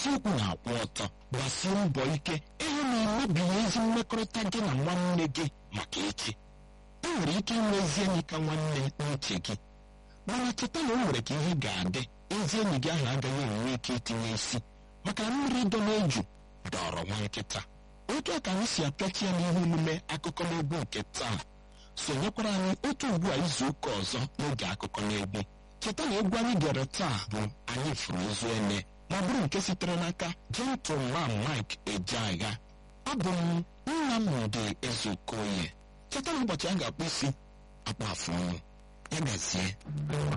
eziokwu na-akwụ ọtọ gbasie mbọ ike ịhụ na emebighị ezi mmekọrịta gị na nwanne gị maka echi e nwere ike inwe ezi enyi ka nwanne n'uche gị mana cheta na o nwere ka ihe ga-adị ezi enyi gị ahụ agaghị enwe ike itinye isi maka mmiri dọ n'eju dọrọ nwa nkịta otu a ka anyị si apịachi ya n'ihe omume akụkọ n'egwu nke taa sonyekwara anyị otu ugbu a izu ụka ọzọ n'oge akụkọ n'egwu cheta na egwu anyị gere taa bụ anyị fụrụ ozu ene ma bụrụ nke sitere n'aka gentleman mike ejeagha abụ m nnamdị ezeokoye cheta na ụbọchị a ga-akpụ isi akpa afụ ọnụ ya gazie